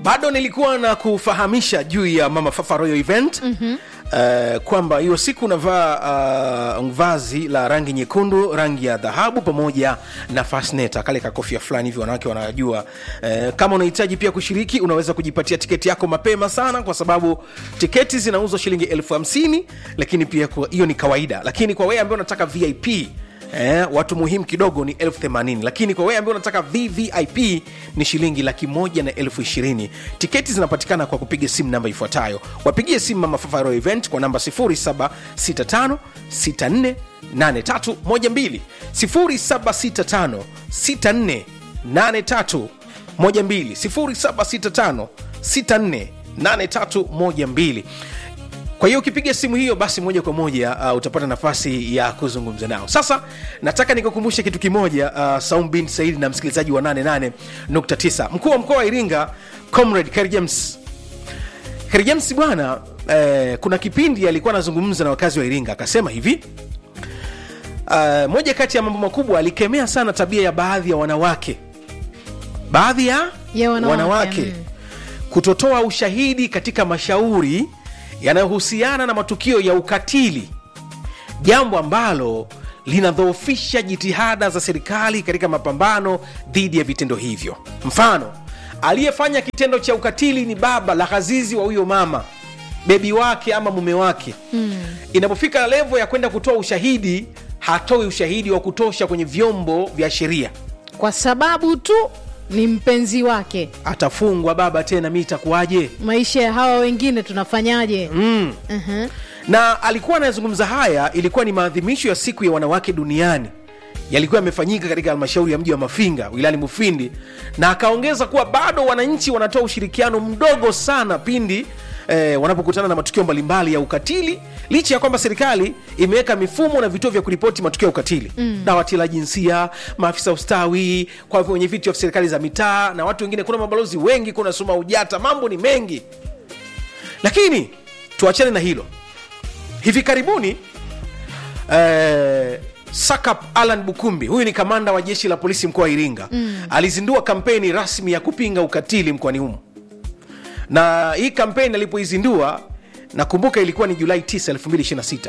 bado nilikuwa na kufahamisha juu ya mama fafa royal event mm-hmm. Uh, kwamba hiyo siku unavaa uh, vazi la rangi nyekundu rangi ya dhahabu pamoja na fasneta kale kakofia fulani hivi wanawake wanajua uh, kama unahitaji pia kushiriki unaweza kujipatia tiketi yako mapema sana kwa sababu tiketi zinauzwa shilingi elfu hamsini lakini pia kwa- hiyo ni kawaida lakini kwa wewe ambaye unataka vip Eh, watu muhimu kidogo ni elfu themanini lakini kwa wewe ambaye unataka vvip ni shilingi laki moja na elfu ishirini tiketi zinapatikana kwa kupiga simu namba ifuatayo wapigie simu mama fafaro event kwa namba 0765 64 8312 0765 64 8312 0765 64 8312 kwa hiyo ukipiga simu hiyo basi moja kwa moja uh, utapata nafasi ya kuzungumza nao sasa nataka nikukumbushe kitu kimoja uh, saum bin saidi na msikilizaji wa 88.9 mkuu wa mkoa wa iringa comrade Kheri james Kheri james bwana eh, kuna kipindi alikuwa anazungumza na wakazi wa iringa akasema hivi uh, moja kati ya mambo makubwa alikemea sana tabia ya baadhi ya wanawake baadhi ya, Ya wanawake, mm. kutotoa ushahidi katika mashauri yanayohusiana na matukio ya ukatili jambo ambalo linadhoofisha jitihada za serikali katika mapambano dhidi ya vitendo hivyo mfano aliyefanya kitendo cha ukatili ni baba la ghazizi wa huyo mama bebi wake ama mume wake mm. inapofika levo ya kwenda kutoa ushahidi hatoi ushahidi wa kutosha kwenye vyombo vya sheria kwa sababu tu ni mpenzi wake atafungwa baba tena mi itakuwaje maisha ya hawa wengine tunafanyaje mm. uh-huh. na alikuwa anayezungumza haya ilikuwa ni maadhimisho ya siku ya wanawake duniani yalikuwa yamefanyika katika halmashauri ya mji wa mafinga wilayani mufindi na akaongeza kuwa bado wananchi wanatoa ushirikiano mdogo sana pindi Eh, wanapokutana na matukio mbalimbali ya ukatili licha ya kwamba serikali imeweka mifumo na vituo vya kuripoti matukio ya ukatili mm. dawati la jinsia maafisa ustawi kwa wenye viti vya serikali za mitaa na watu wengine kuna mabalozi wengi kuna suma ujata mambo ni mengi lakini tuachane na hilo hivi karibuni eh, sakap alan bukumbi huyu ni kamanda wa jeshi la polisi mkoa wa iringa mm. alizindua kampeni rasmi ya kupinga ukatili mkoani humo na hii kampeni alipoizindua nakumbuka ilikuwa ni julai 9 2026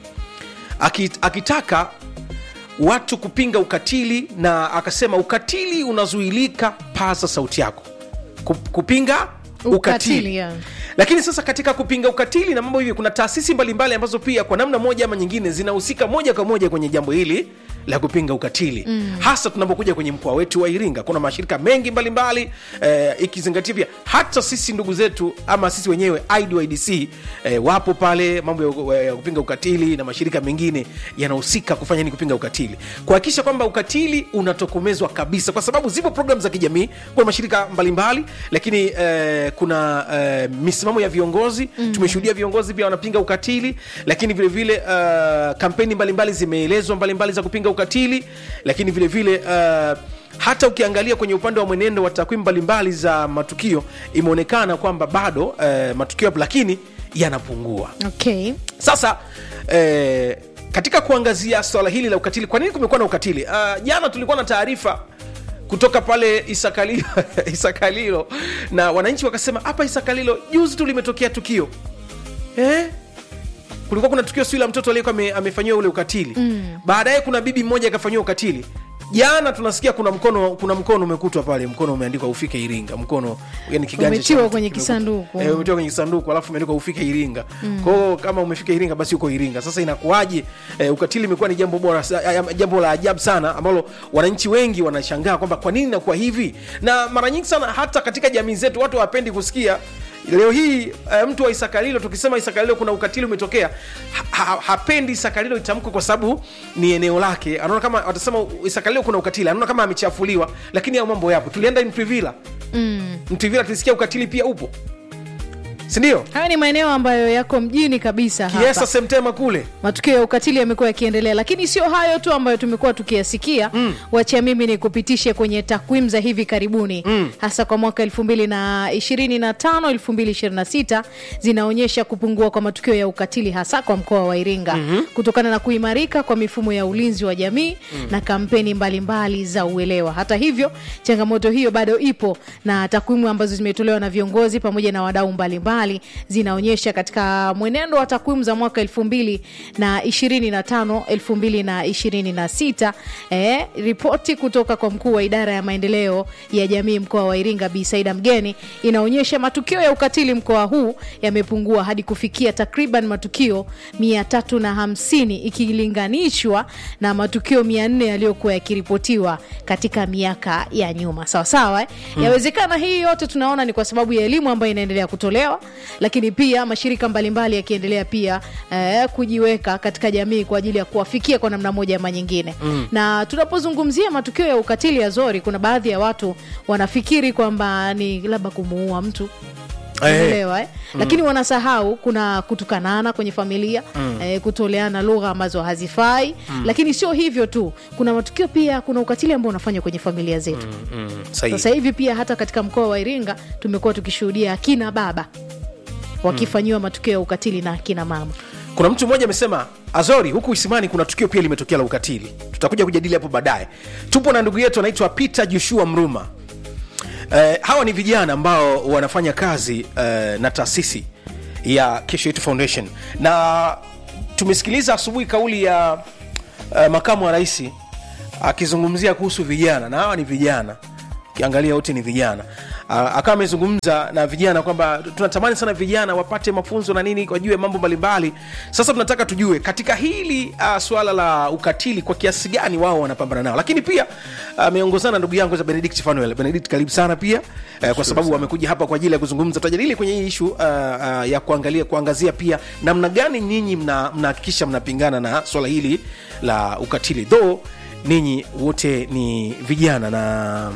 Aki, akitaka watu kupinga ukatili na akasema ukatili unazuilika paza sauti yako Ku- kupinga ukatili, Ukatili, yeah. lakini sasa katika kupinga ukatili na mambo hivi kuna taasisi mbalimbali ambazo pia kwa namna moja ama nyingine zinahusika moja kwa moja kwenye jambo hili la kupinga ukatili mm. hasa tunapokuja kwenye mkoa wetu wa iringa kuna mashirika mengi mbalimbali eh, ikizingatia pia hata sisi ndugu zetu ama sisi wenyewe ididc eh, wapo pale mambo ya, ya kupinga ukatili na mashirika mengine yanahusika kufanya nini kupinga ukatili kuhakikisha kwamba ukatili unatokomezwa kabisa kwa sababu zipo programu za kijamii kuna mashirika mbalimbali lakini eh, kuna eh, misimamo ya viongozi mm. tumeshuhudia viongozi pia wanapinga ukatili lakini vile vile uh, kampeni mbalimbali zimeelezwa mbalimbali za kupinga ukatili lakini vile vile uh, hata ukiangalia kwenye upande wa mwenendo wa takwimu mbalimbali za matukio imeonekana kwamba bado uh, matukio yapo lakini yanapungua okay sasa eh, katika kuangazia swala hili la ukatili kwa nini kumekuwa na ukatili uh, jana tulikuwa na taarifa kutoka pale isakalilo, isakalilo na wananchi wakasema hapa isakalilo juzi tu limetokea tukio eh? kulikuwa kuna tukio sio la mtoto aliyekuwa ame- amefanyiwa ule ukatili mm. baadaye kuna bibi mmoja akafanyiwa ukatili jana tunasikia kuna mkono kuna mkono umekutwa pale mkono umeandikwa ufike iringa mkono yani kiganja cha Umetiwa mtu kwenye kimekutwa. kisanduku. eh, umetiwa kwenye kisanduku alafu umeandikwa ufike iringa mm. kwao kama umefika iringa basi uko iringa sasa inakuwaje eh, ukatili imekuwa ni jambo bora sa- ya- jambo la ajabu sana ambalo wananchi wengi wanashangaa kwamba kwa nini nakuwa hivi na mara nyingi sana hata katika jamii zetu watu hawapendi kusikia leo hii uh, mtu wa isakalilo tukisema isakalilo kuna ukatili umetokea ha, ha, hapendi isakalilo itamkwe kwa sababu ni eneo lake anaona kama watasema isakalilo kuna ukatili anaona kama amechafuliwa lakini hayo mambo yapo tulienda mtwivila mm. mtwivila tulisikia ukatili pia upo sindio hayo ni maeneo ambayo yako mjini kabisa kiesa hapa semtema kule matukio ya ukatili yamekuwa yakiendelea lakini sio hayo tu ambayo tumekuwa tukiyasikia mm. wacha mimi ni kupitishe kwenye takwimu za hivi karibuni mm. hasa kwa mwaka 225 226 zinaonyesha kupungua kwa matukio ya ukatili hasa kwa mkoa wa iringa mm-hmm. kutokana na kuimarika kwa mifumo ya ulinzi wa jamii mm. na kampeni mbalimbali mbali za uelewa hata hivyo changamoto hiyo bado ipo na takwimu ambazo zimetolewa na viongozi pamoja na wadau mbalimbali zinaonyesha katika mwenendo wa takwimu za mwaka elfu mbili na ishirini na tano elfu mbili na ishirini na sita eh, ripoti kutoka kwa mkuu wa idara ya maendeleo ya jamii mkoa wa iringa bi saida mgeni inaonyesha matukio ya ukatili mkoa huu yamepungua hadi kufikia takriban matukio mia tatu na hamsini ikilinganishwa na matukio mia nne yaliyokuwa yakiripotiwa katika miaka ya nyuma sawasawa eh? mm. yawezekana hii yote tunaona ni kwa sababu ya elimu ambayo inaendelea kutolewa lakini pia mashirika mbalimbali yakiendelea pia eh, kujiweka katika jamii kwa ajili ya kuwafikia kwa namna moja ama nyingine mm. na tunapozungumzia matukio ya ukatili ya zori kuna baadhi ya watu wanafikiri kwamba ni labda kumuua mtu umeelewa eh? mm. lakini wanasahau kuna kutukanana kwenye familia mm. eh, kutoleana lugha ambazo hazifai mm. lakini sio hivyo tu kuna matukio pia kuna ukatili ambao unafanywa kwenye familia zetu mm. mm. sahihi. sasa hivi pia hata katika mkoa wa iringa tumekuwa tukishuhudia akina baba wakifanyiwa matukio ya ukatili na akina mama kuna mtu mmoja amesema azori huku isimani kuna tukio pia limetokea la ukatili tutakuja kujadili hapo baadaye tupo na ndugu yetu anaitwa peter joshua mruma eh, hawa ni vijana ambao wanafanya kazi eh, na taasisi ya kesho yetu foundation na tumesikiliza asubuhi kauli ya eh, makamu wa rais akizungumzia kuhusu vijana na hawa ni vijana ukiangalia wote ni vijana uh, akawa amezungumza na vijana kwamba tunatamani sana vijana wapate mafunzo na nini wajue mambo mbalimbali sasa tunataka tujue katika hili uh, swala la ukatili kwa kiasi gani wao wanapambana nao lakini pia ameongozana uh, na ndugu yangu za benedict fanuel benedict karibu sana pia uh, kwa sababu wamekuja hapa kwa ajili ya kuzungumza tutajadili kwenye hii ishu uh, uh, ya kuangalia kuangazia pia namna gani nyinyi mnahakikisha mna mnapingana na swala hili la ukatili though ninyi wote ni vijana na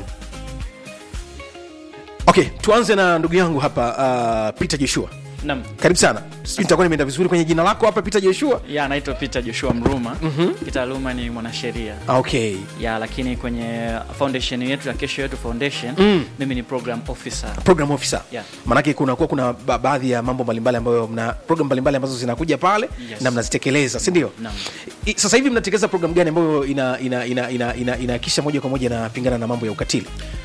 okay tuanze na ndugu yangu hapa uh, peter joshua Naam. karibu sana sijui nitakuwa nimeenda vizuri kwenye jina lako hapa peter joshua ya anaitwa peter joshua mruma mm-hmm. kitaaluma ni mwanasheria Ah, okay ya lakini kwenye foundation yetu ya kesho yetu foundation mm. mimi ni program officer program officer Yeah. maanake kunakuwa kuna ba- baadhi ya mambo mbalimbali ambayo mna program mbalimbali ambazo zinakuja pale Yes. na mnazitekeleza si ndio Naam. I- sasa hivi mnatekeleza program gani ambayo ina ina ina ina, ina, inahakikisha moja kwa moja inapingana na mambo ya ukatili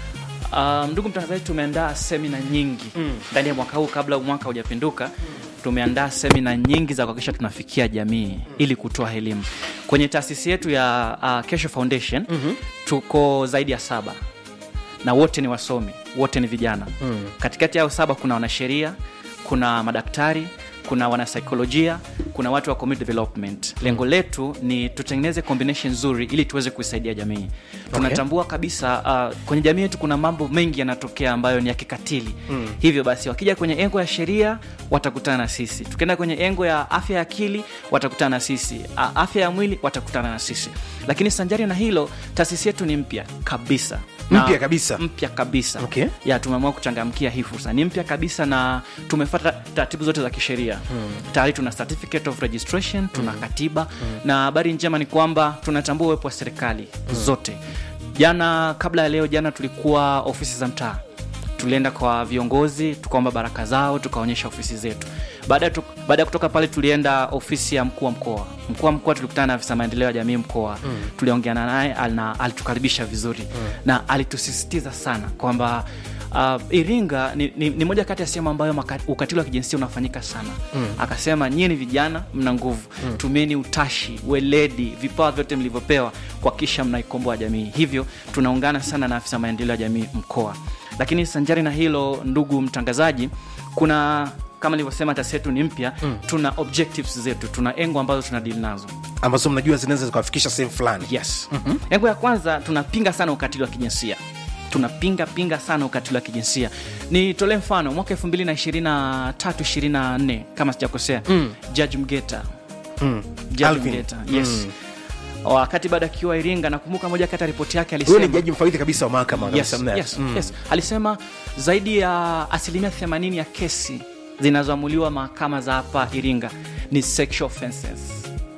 Um, ndugu mtangazaji tumeandaa semina nyingi ndani ya mwaka huu kabla mwaka hujapinduka tumeandaa semina nyingi za kuhakikisha tunafikia jamii ili kutoa elimu kwenye taasisi yetu ya uh, kesho foundation mm-hmm. tuko zaidi ya saba na wote ni wasomi wote ni vijana mm. katikati yao saba kuna wanasheria kuna madaktari kuna wanasaikolojia kuna watu wa community development lengo letu ni tutengeneze combination nzuri ili tuweze kuisaidia jamii tunatambua kabisa uh, kwenye jamii yetu kuna mambo mengi yanatokea ambayo ni ya kikatili mm. hivyo basi wakija kwenye engo ya sheria watakutana na sisi tukienda kwenye engo ya afya ya akili watakutana na sisi uh, afya ya mwili watakutana na sisi lakini sanjari na hilo taasisi yetu ni mpya kabisa Na- Mpya kabisa? mpya kabisa Okay. ya tumeamua kuchangamkia hii fursa ni mpya kabisa na tumefata taratibu zote za kisheria hmm. tayari tuna certificate of registration tuna hmm. katiba hmm. na habari njema ni kwamba tunatambua uwepo wa serikali hmm. zote jana kabla ya leo jana tulikuwa ofisi za mtaa tulienda kwa viongozi tukaomba baraka zao tukaonyesha ofisi zetu baada ya tu- baada ya kutoka pale tulienda ofisi ya mkuu wa mkoa mkuu wa mkoa tulikutana na afisa maendeleo ya jamii mkoa mm. tuliongeana naye al- na alitukaribisha vizuri mm. na alitusisitiza sana kwamba Uh, iringa ni, ni, ni moja kati ya sehemu ambayo maka- ukatili wa kijinsia unafanyika sana mm. akasema nyie ni vijana mna nguvu mm. tumieni utashi weledi vipawa vyote mlivyopewa kuhakikisha mnaikomboa jamii hivyo tunaungana sana na afisa maendeleo ya jamii mkoa lakini sanjari na hilo ndugu mtangazaji kuna kama nilivyosema taasisi yetu ni mpya mm. tuna objectives zetu tuna engo ambazo tuna dili nazo ambazo mnajua zinaweza zikawafikisha sehemu fulani yes mm-hmm. engo ya kwanza tunapinga sana ukatili wa kijinsia tunapinga pinga sana ukatili wa kijinsia nitolee mfano mwaka 223 kama sijakosea mm. judge mgeta mm. Judge Alvin. Mgeta, yes mm. wakati baada akiwa iringa nakumbuka moja kati ya ripoti yake huyo ni alisema jaji mfawidhi kabisa wa mahakama yes, kabisa, mna- yes, yes. alisema zaidi ya asilimia 80 ya kesi zinazoamuliwa mahakama za hapa iringa ni sexual offenses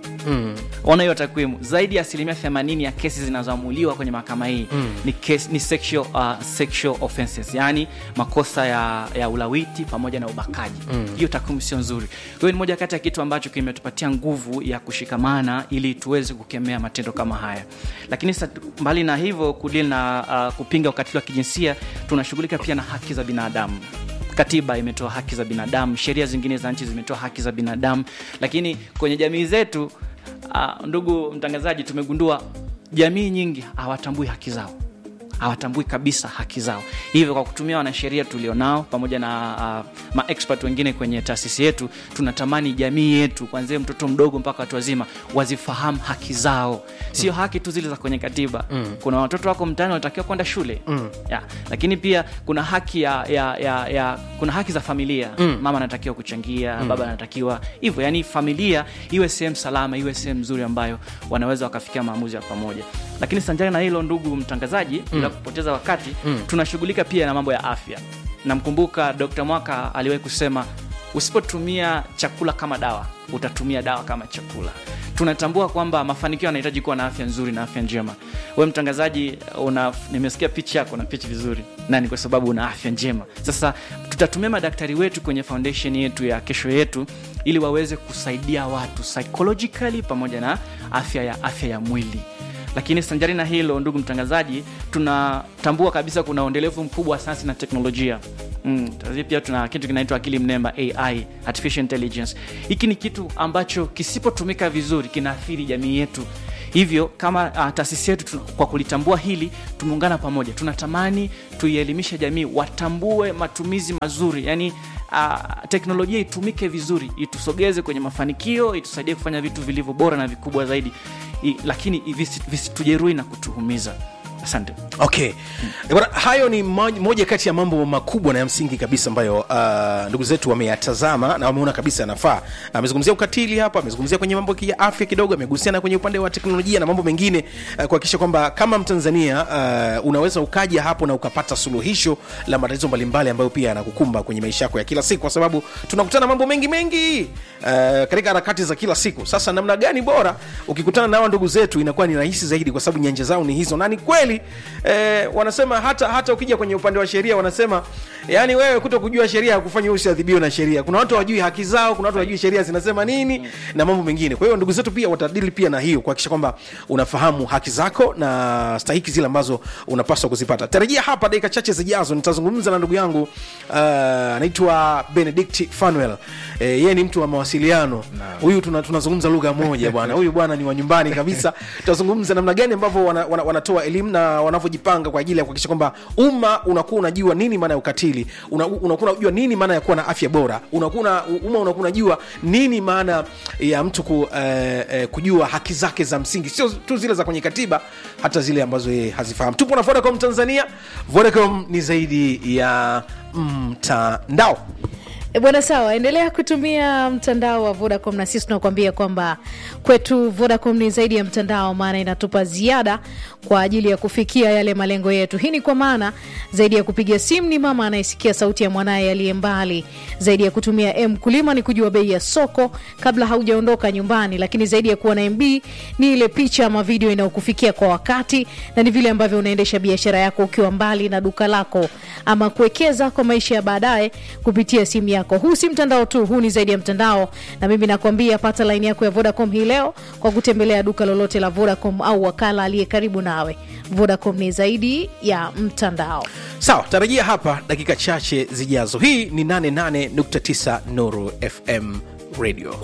ona hiyo takwimu zaidi ya asilimia 80 ya kesi zinazoamuliwa kwenye mahakama hii mm. ni, case, ni sexual, uh, sexual offenses yaani makosa ya, ya ulawiti pamoja na ubakaji hiyo mm. takwimu sio nzuri kwa hiyo ni moja kati ya kitu ambacho kimetupatia nguvu ya kushikamana ili tuweze kukemea matendo kama haya lakini sa, mbali na hivyo kudili na uh, kupinga ukatili wa kijinsia tunashughulika pia na haki za binadamu katiba imetoa haki za binadamu sheria zingine za nchi zimetoa haki za binadamu lakini kwenye jamii zetu uh, ndugu mtangazaji tumegundua jamii nyingi hawatambui haki zao hawatambui kabisa haki zao hivyo kwa kutumia wanasheria tulionao pamoja na uh, maexpert wengine kwenye taasisi yetu tunatamani jamii yetu kwanzia mtoto mdogo mpaka watu wazima wazifahamu haki zao sio mm. haki tu zile za kwenye katiba mm. kuna watoto wako mtaani wanatakiwa kwenda shule mm. ya, lakini pia kuna haki ya, ya, ya, ya kuna haki za familia mm. mama anatakiwa kuchangia mm. baba anatakiwa hivyo yani familia iwe sehemu salama iwe sehemu nzuri ambayo wanaweza wakafikia maamuzi ya pamoja lakini sanjari na hilo ndugu mtangazaji mm. bila kupoteza wakati mm. tunashughulika pia na mambo ya afya namkumbuka dr mwaka aliwahi kusema usipotumia chakula kama dawa utatumia dawa kama chakula tunatambua kwamba mafanikio yanahitaji kuwa na afya nzuri na afya njema we mtangazaji una nimesikia pichi yako na pichi vizuri na ni kwa sababu una afya njema sasa tutatumia madaktari wetu kwenye foundation yetu ya kesho yetu ili waweze kusaidia watu psychologically pamoja na afya ya afya ya mwili lakini sanjari na hilo ndugu mtangazaji tunatambua kabisa kuna uendelevu mkubwa wa sayansi na teknolojia mm, pia tuna kitu kinaitwa akili mnemba ai artificial intelligence hiki ni kitu ambacho kisipotumika vizuri kinaathiri jamii yetu hivyo kama uh, taasisi yetu tuna- kwa kulitambua hili tumeungana pamoja tunatamani tuielimishe jamii watambue matumizi mazuri yani uh, teknolojia itumike vizuri itusogeze kwenye mafanikio itusaidie kufanya vitu vilivyo bora na vikubwa zaidi I, lakini visi- visitujeruhi na kutuhumiza asante okay Bwana, hayo ni moj- moja kati ya mambo makubwa na ya msingi kabisa ambayo uh, ndugu zetu wameyatazama na wameona kabisa yanafaa amezungumzia ukatili hapa amezungumzia kwenye mambo ya afya kidogo amegusiana kwenye upande wa teknolojia na mambo mengine uh, kuhakikisha kwamba kama mtanzania uh, unaweza ukaja hapo na ukapata suluhisho la matatizo mbalimbali ambayo pia yanakukumba kwenye maisha yako ya kila siku kwa sababu tunakutana mambo mengi mengi uh, katika harakati za kila siku sasa namna gani bora ukikutana na hawa ndugu zetu inakuwa ni rahisi zaidi kwa sababu nyanja zao ni hizo na ni kweli eh, wanasema hata hata ukija kwenye upande wa sheria wanasema yani wewe kuto kujua sheria hakufanya usiadhibiwe na sheria kuna watu hawajui haki zao kuna watu hawajui sheria zinasema nini mm. na mambo mengine kwa hiyo ndugu zetu pia watadili pia na hiyo kuhakikisha kwamba unafahamu haki zako na stahiki zile ambazo unapaswa kuzipata tarajia hapa dakika chache zijazo nitazungumza na ndugu yangu uh, anaitwa benedict fanuel eh, yeye ni mtu wa mawasiliano huyu tuna, tunazungumza lugha moja bwana huyu bwana ni wa nyumbani kabisa tutazungumza namna gani ambavyo wana, wana, wanatoa elimu na wanavyojipanga kwa ajili ya kuhakikisha kwamba umma unakuwa unajua nini maana ya ukatili una, unakuwa unajua nini maana ya kuwa na afya bora unakuwa una- umma unakuwa unajua nini maana ya mtu ku, eh, eh, kujua haki zake za msingi sio tu zile za kwenye katiba hata zile ambazo yeye hazifahamu tupo na vodacom tanzania vodacom ni zaidi ya mtandao E bwana sawa endelea kutumia mtandao wa vodacom na sisi tunakuambia kwamba kwetu vodacom ni zaidi ya mtandao maana inatupa ziada kwa ajili ya kufikia yale malengo yetu hii ni kwa maana zaidi ya kupiga simu ni mama anayesikia sauti ya mwanaye aliye mbali zaidi ya kutumia m kulima ni kujua bei ya soko kabla haujaondoka nyumbani lakini zaidi ya kuwa na mb ni ile picha ama video inayokufikia kwa wakati na ni vile ambavyo unaendesha biashara yako ukiwa mbali na duka lako ama kuwekeza kwa maisha ya baadaye kupitia simu yako huu si mtandao tu huu ni zaidi ya mtandao na mimi nakwambia pata laini yako ya vodacom hii leo kwa kutembelea duka lolote la vodacom au wakala aliye karibu nawe vodacom ni zaidi ya mtandao sawa tarajia hapa dakika chache zijazo hii ni 88.9 nuru fm radio